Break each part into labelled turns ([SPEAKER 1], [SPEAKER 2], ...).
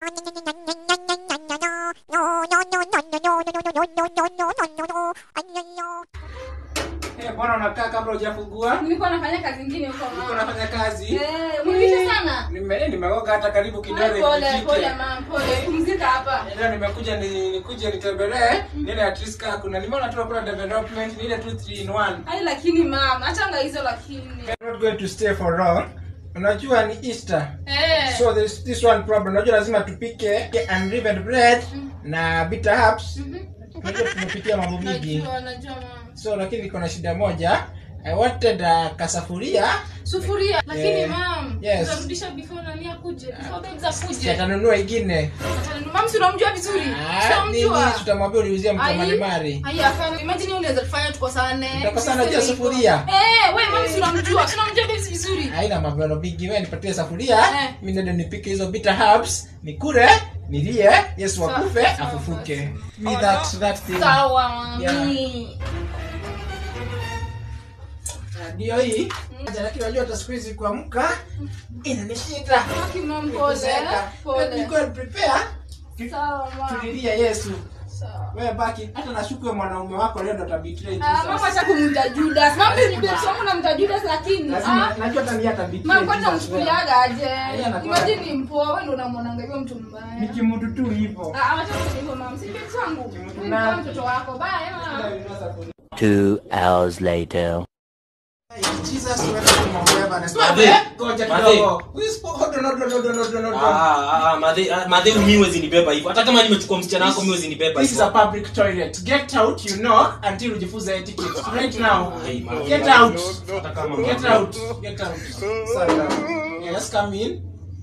[SPEAKER 1] Eh, bwana unakaa kabla hujafungua?
[SPEAKER 2] nilikuwa nafanya kazi ingine huko
[SPEAKER 1] Uko
[SPEAKER 2] mama
[SPEAKER 1] unafanya kazi?
[SPEAKER 2] eh umeisha sana
[SPEAKER 1] Nime nimeoga hata karibu kidole
[SPEAKER 2] pole
[SPEAKER 1] kijike.
[SPEAKER 2] pole mama pole pumzika hapa
[SPEAKER 1] Leo nimekuja ni nikuje nitembelee nile at least kaa kuna nimeona tu kuna development ni ile tu 3 in 1.
[SPEAKER 2] ai lakini mama achanga hizo lakini
[SPEAKER 1] I'm not going to stay for long. Unajua ni Easter.
[SPEAKER 2] eh
[SPEAKER 1] So there's this one problem. Unajua lazima tupike unleavened bread na bitter herbs. Unajua tumepikia mambo mingi.
[SPEAKER 2] najua najua mama
[SPEAKER 1] So lakini niko na shida moja. I wanted uh, kasafuria
[SPEAKER 2] sufuria lakini
[SPEAKER 1] Eh,
[SPEAKER 2] mam
[SPEAKER 1] yes.
[SPEAKER 2] utarudisha before nani akuje before babes akuje
[SPEAKER 1] atanunua ingine.
[SPEAKER 2] mam si unamjua vizuri
[SPEAKER 1] Ah, nini
[SPEAKER 2] unamjua
[SPEAKER 1] tutamwambia uliuzia mtu wa malimari.
[SPEAKER 2] ai hapana imagine unaweza kufanya tukosane
[SPEAKER 1] Tutakosana juu ya sufuria.
[SPEAKER 2] eh wewe mam si unamjua si unamjua babes vizuri
[SPEAKER 1] haina mambo mingi wewe nipatie safuria
[SPEAKER 2] Eh.
[SPEAKER 1] mimi ndio nipike hizo bitter herbs nikule nilie yesu
[SPEAKER 2] Sawa,
[SPEAKER 1] akufe
[SPEAKER 2] sawa,
[SPEAKER 1] afufuke me that that thing
[SPEAKER 2] sawa mami
[SPEAKER 1] Ah, ndio hii Acha, lakini unajua hata siku hizi kuamka inanishinda
[SPEAKER 2] Aki mam pole
[SPEAKER 1] Kuzeeka.
[SPEAKER 2] pole
[SPEAKER 1] You go and prepare
[SPEAKER 2] sawa mam
[SPEAKER 1] tulilie yesu
[SPEAKER 2] sawa
[SPEAKER 1] wewe baki hata nashuku wewe mwanaume wako leo ndo atabetray
[SPEAKER 2] Ah, mama
[SPEAKER 1] Jesus.
[SPEAKER 2] acha kumta Judas. Mama ni babes wangu na mta Judas lakini.
[SPEAKER 1] lazima
[SPEAKER 2] Ah,
[SPEAKER 1] najua hata mimi atabetray
[SPEAKER 2] mama kwanza
[SPEAKER 1] Jesus wewe.
[SPEAKER 2] mchukuliaga aje?
[SPEAKER 1] Yeye anakuwa-
[SPEAKER 2] Imagine ni mpoa wewe ndio unamwonanga hivyo mtu mbaya.
[SPEAKER 1] ni kimutu tu hivyo
[SPEAKER 2] Ah, acha kusema hivyo mama. Si babes wangu.
[SPEAKER 1] Kimtu
[SPEAKER 2] Mimi ni
[SPEAKER 1] na-
[SPEAKER 2] kama mtoto wako. Bye mama.
[SPEAKER 3] Two hours later.
[SPEAKER 1] Jesus wewe mambo yaba na
[SPEAKER 4] Madhe.
[SPEAKER 1] ngoja
[SPEAKER 4] Madhe.
[SPEAKER 1] kidogo we spoke hold on hold on hold on hold on hold on
[SPEAKER 4] Ah, ah, madhe ah, madhe mi wezi nibeba hivyo hata kama nimechukua msichana wako mi wezi nibeba
[SPEAKER 1] This is a
[SPEAKER 4] hivyo
[SPEAKER 1] public toilet. Get out, you knock until ujifunze etiquette. Right now.
[SPEAKER 4] Ai, madhe.
[SPEAKER 1] Get out.
[SPEAKER 4] Hata kama
[SPEAKER 1] Get
[SPEAKER 4] madhe.
[SPEAKER 1] out. Get out. Sasa. Yes, come in.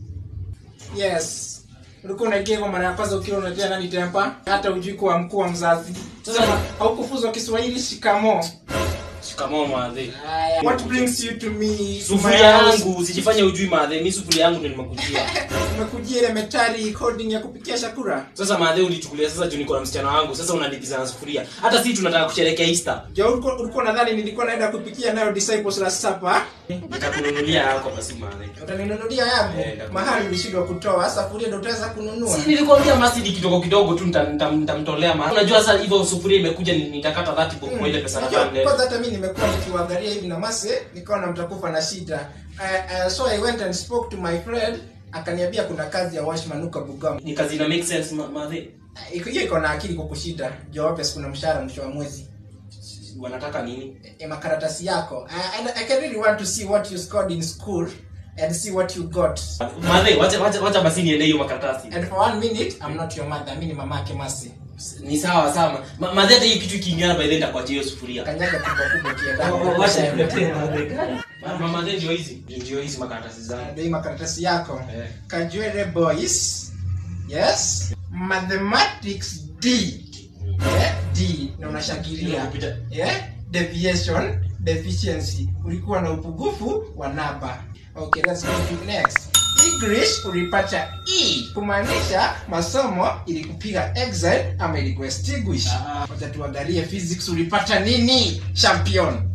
[SPEAKER 1] Yes. Ulikuwa unaingia kwa mara ya kwanza ukiwa unatia nani tempa? Hata ujui kuwa mkuu wa mzazi. Sasa haukufuzwa Kiswahili shikamo.
[SPEAKER 4] shikamoo madhe
[SPEAKER 1] What brings you to me? to
[SPEAKER 4] sufuria
[SPEAKER 1] my house?
[SPEAKER 4] yangu usijifanye ujui madhe mi sufuria yangu ndo nimekujia
[SPEAKER 1] Umekujia ile metari coding ya kupikia chakula.
[SPEAKER 4] sasa madhe ulichukulia sasa juu niko na msichana wangu sasa unalipiza na sufuria hata si tunataka kusherehekea easter
[SPEAKER 1] Jo, ulikuwa ulikuwa nadhani nilikuwa naenda kupikia nayo disciples last supper.
[SPEAKER 4] nitakununulia yako basi madhe
[SPEAKER 1] utaninunulia yangu
[SPEAKER 4] Eh, ndakununulia.
[SPEAKER 1] mahali ulishindwa kutoa safuria ndo utaweza kununua
[SPEAKER 4] Si nilikwambia masidi kidogo kidogo tu nita- nita- nitamtolea ma unajua sasa hivyo sufuria imekuja ni- nitakata 30 bob kwa ile pesa
[SPEAKER 1] Unajua,
[SPEAKER 4] nadhani
[SPEAKER 1] kwanza hata mi nimekuwa nikiwaangalia hivi na mase nikaona mtakufa na shida uh, uh, so i went and spoke to my friend akaniambia kuna kazi ya washman huko bugam
[SPEAKER 4] ni kazi ina make sense ma- madhe
[SPEAKER 1] Iko- hiyo iko na akili kukushida jawabu kuna mshahara mwisho wa mwezi
[SPEAKER 4] wanataka nini
[SPEAKER 1] e, makaratasi yako I, I, i can really want to see what you scored in school and see what you got
[SPEAKER 4] madhe wacha wacha wacha basi niende hiyo makaratasi
[SPEAKER 1] and for one minute i'm not your mother mi ni mamake masi
[SPEAKER 4] ni sawa sawa Ma- madhe hata hiyo kitu ikiingiana by then nitakuachia hiyo sufuria
[SPEAKER 1] kanyaga kubwa kubwa kienda
[SPEAKER 4] wacha nikuletee madhe mama madhe ndio hizi ndio hizi makaratasi zangu
[SPEAKER 1] ndio hii makaratasi yako
[SPEAKER 4] Eh.
[SPEAKER 1] kajwere boys yes mathematics d eh, d na unashangilia
[SPEAKER 4] Kupita.
[SPEAKER 1] eh, deviation deficiency ulikuwa na upungufu wa namba okay let's go to next english ulipata e kumaanisha masomo ilikupiga exile ama ilikuextinguish
[SPEAKER 4] Ah.
[SPEAKER 1] wacha tuangalie physics ulipata nini champion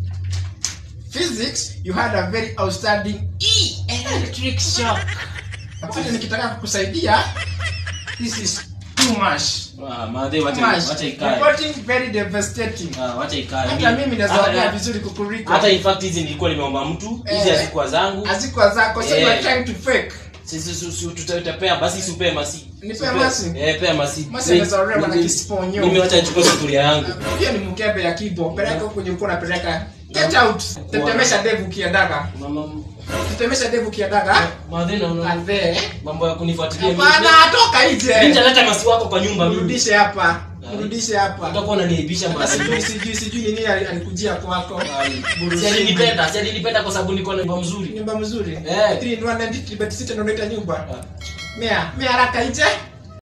[SPEAKER 1] physics you had a very outstanding e electric shock Wakati nikitaka kukusaidia this is too much
[SPEAKER 4] Ah, madhe
[SPEAKER 1] too
[SPEAKER 4] wacha
[SPEAKER 1] much
[SPEAKER 4] wacha ikae
[SPEAKER 1] reporting very devastating
[SPEAKER 4] Ah, wacha ikae
[SPEAKER 1] hata mimi nazaongea
[SPEAKER 4] hata-
[SPEAKER 1] vizuri kukuliko
[SPEAKER 4] hata in fact hizi nilikuwa nimeomba mtu hizi
[SPEAKER 1] Eh.
[SPEAKER 4] hazikuwa zangu
[SPEAKER 1] hazikuwa zako so
[SPEAKER 4] Eh.
[SPEAKER 1] you are trying to fake
[SPEAKER 4] sisi su- su- tuta- tutapea basi supee masi
[SPEAKER 1] Nipee
[SPEAKER 4] Supee.
[SPEAKER 1] masi?
[SPEAKER 4] eh pea masi
[SPEAKER 1] Masi
[SPEAKER 4] Mi-
[SPEAKER 1] anaweza orewa na
[SPEAKER 4] mimi-
[SPEAKER 1] kisiponyo.
[SPEAKER 4] mimi wacha nichukue sufuria yangu
[SPEAKER 1] hiyo ni mkebe ya kibo peleka huko kwenye ulikuwa unapeleka get out tetemesha devu kiadaga
[SPEAKER 4] mama
[SPEAKER 1] tetemesha devu kiadaga
[SPEAKER 4] madhe na una
[SPEAKER 1] adhe
[SPEAKER 4] mambo ya kunifuatilia mimi
[SPEAKER 1] hapana toka
[SPEAKER 4] Mimi
[SPEAKER 1] nje
[SPEAKER 4] nitaleta masi wako kwa nyumba mimi
[SPEAKER 1] mrudishe hapa mrudishe hapa
[SPEAKER 4] utakuwa unaniibisha
[SPEAKER 1] Hata
[SPEAKER 4] masi
[SPEAKER 1] sijui sijui sijui nini ali- alikujia kwako
[SPEAKER 4] si alinipenda si alinipenda kwa sababu niko na nyumba mzuri
[SPEAKER 1] nyumba mzuri
[SPEAKER 4] Eh.
[SPEAKER 1] Three in one and three bed sita ndio unaita nyumba mea mea haraka nje